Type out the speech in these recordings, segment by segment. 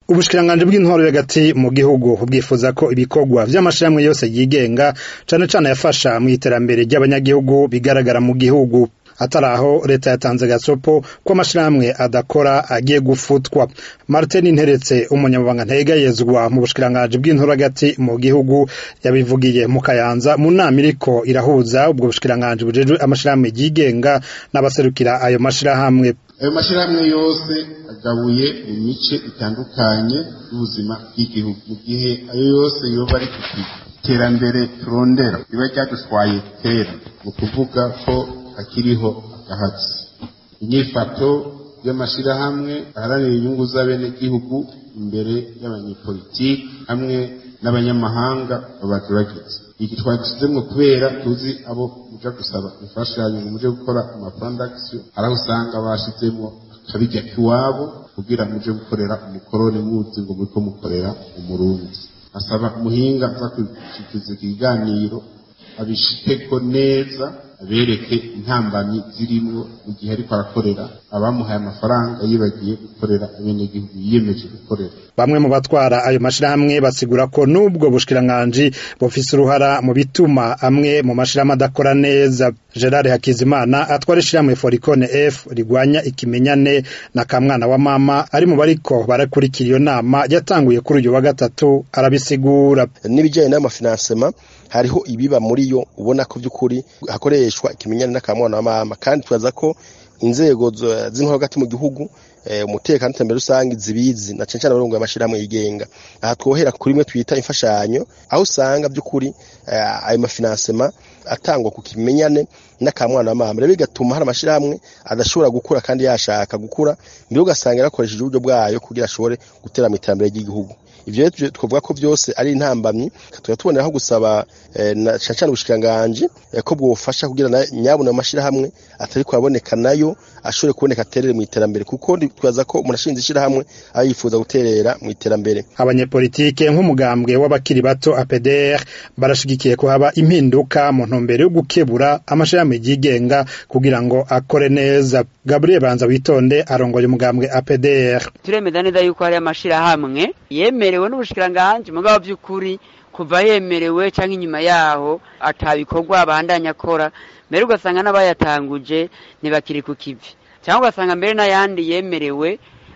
ubushikiranganji bw'intwaro hagati mu gihugu bwifuza ko ibikorwa vy'amashirahamwe yose yigenga cane cane yafasha mu iterambere ry'abanyagihugu bigaragara mu gihugu atari aho leta yatanze gasopo ko amashirahamwe adakora agiye gufutwa martin nteretse umunyamabanga ntegayezwa mu bushikiranganji bw'intoro hagati mu gihugu yabivugiye mu kayanza mu nama iriko irahuza ubwo bushikiranganji bujejwe amashirahamwe yigenga n'abaserukira ayo mashirahamwe ayo mashirahamwe yose agabuye mu mice itandukanye y'ubuzima bw'igihugu mu gihe ayo yose yoba ari ku iterambere turondera riba ryadutwaye kera mu kuvuga ko hakiriho agahatsi inyifato y'amashirahamwe aharanira inyungu z'abenegihugu imbere y'abanyepolitiki hamwe n'abanyamahanga babagerageje iki twagisizemwo kubera tuzi abo muja gusaba imfashanyo ngo muje gukora amaprodaktion araho usanga bashizemwo akabirya kiwabo kugira muje gukorera umukoroni muzi ngo muriko mukorera umurundi asaba umuhinga aza kushikiriza ikiganiro abishikeko neza abereke intambamyi zirimwo mu gihe ariko arakorera abamuhaye amafaranga yibagiye gukorera abenegihugu yiyemeje gukorera bamwe mu batwara ayo mashirahamwe basigura ko n'ubwo bushikiranganji bufise uruhara mu bituma amwe mu mashirahamwe adakora neza gerard hakizimana atwara ishirahamwe foricone f rigwanya ikimenyane na kamwana wa mama ari mu bariko barakurikira iyo nama yatanguye kuri uyu wa gatatu arabisigura n'ibijyanye n'amafinansema hariho ibiba muri yo ubona ko by'ukuri hakoreshwa ikimenyane n'akamwana wa mama kandi twaza ko inzego z'intwaro hagati mu gihugu umutekano n'iterambere rusange zibizi na cyane cyane abarongo y'amashirahamwe yigenga aha twohera kuri imwe twita imfashanyo aho usanga by'ukuri ayo mafinansema atangwa ku kimenyane n'akamwana wa mama rero bigatuma hari amashirahamwe adashobora gukura kandi yashaka gukura mbere ugasanga yarakoresheje uburyo bwayo kugira ashobore gutera mu iterambere ry'igihugu ivyo rero twavuga ko byose ari intambamyi tuba tuboneraho gusaba na cyane cyane ubushikiranganji ko bwofasha kugira nyabuna amashirahamwe atari kuhaboneka nayo ashobore kuboneka aterere mu iterambere kuko twaza ko umuntu ashinze ishirahamwe aba yifuza guterera mu iterambere abanyepolitike nk'umugambwe w'abakiri bato APDR barashigikiye ko haba impinduka mu ntumbero yo gukebura amashirahamwe yigenga kugira ngo akore neza Gabriel Banza witonde arongoye umugambwe APDR turemeza neza yuko hari amashirahamwe yemerewe n'ubushikiranganji mugabo by'ukuri kuva yemerewe canke inyuma yaho atabikorwa abandanya akora mbere ugasanga n'abayatanguje ntibakiri ku kivi cyangwa ugasanga mbere n'ayandi yemerewe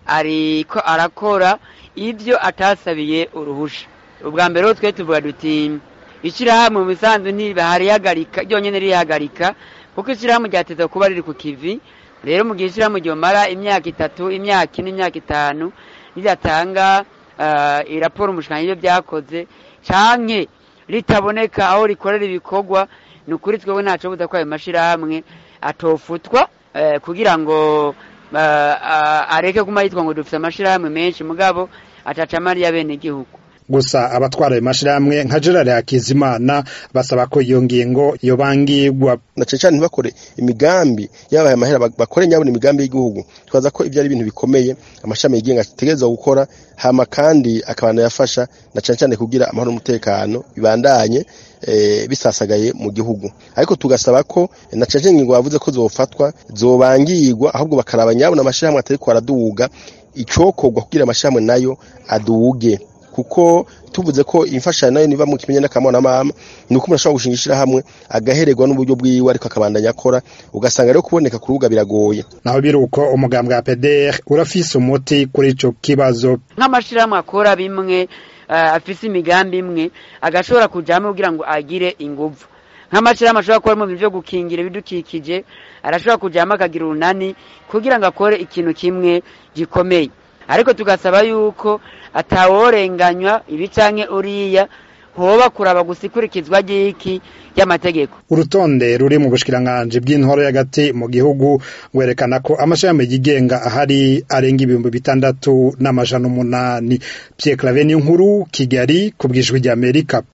ariko arakora ibyo atasabiye uruhusha ubwa mbere ho twe tuvuga duti ishyirahamwe mu bisanzwe ntibaharihagarika ryonyine rihagarika kuko ishyirahamwe ryateza kuba riri ku kivi rero mu gihe ishyirahamwe ryomara imyaka itatu imyaka ine imyaka itanu ridatanga iraporo umushikiranganji ibyo byakoze canke ritaboneka aho rikorera ibikorwa ni ukuri twebwe ntaco buza ko ayo mashirahamwe atofutwa kugira ngo areke kuma yitwa ngo dufise amashirahamwe menshi mugabo atacama ari y'abenegihugu gusa abatwara ayo mashirahamwe nka Gerard Hakizimana basaba ko iyo ngingo yobangirwa na cyane cyane ntibakore imigambi yabaye amahera bakore nyabona imigambi y'igihugu twaza ko ibyo ari ibintu bikomeye amashami yigenga ategerezwa gukora hama kandi akabana yafasha na cyane cyane kugira amahoro n'umutekano bibandanye e, bisasagaye mu gihugu ariko tugasaba ko na cyane cyane ingingo bavuze ko zofatwa zobangirwa ahubwo bakaraba nyabona amashirahamwe atari ko araduga icokorwa kugira amashirahamwe nayo aduge kuko tuvuze ko imfashanyo nayo niba mu kimenye n'akamwana mama ni uko umuntu ashobora gushinga ishirahamwe agahererwa n'uburyo bwiwe ariko akabandanya akora ugasanga rero kuboneka ku rubuga biragoye naho biri uko umugambwe wa PDR urafise umuti kuri ico kibazo nk'amashirahamwe akora bimwe uh, afise imigambi imwe agashobora kujamwe kugira ngo agire inguvu nk'amashirahamwe ashobora gukora mu bintu vyo gukingira ibidukikije arashobora kujamwe akagira urunani kugira ngo akore ikintu kimwe gikomeye ariko tugasaba yuko ataworenganywa ibi canke uriya hoba kuraba gusa ikurikizwa ry'iki ry'amategeko urutonde ruri mu bushikiranganji bw'intwaro y'agati mu gihugu werekana ko amashami yigenga ahari arenga ibihumbi bitandatu n'amajana umunani Pierre Claver nkuru Kigali ku bwijwi ry'Amerika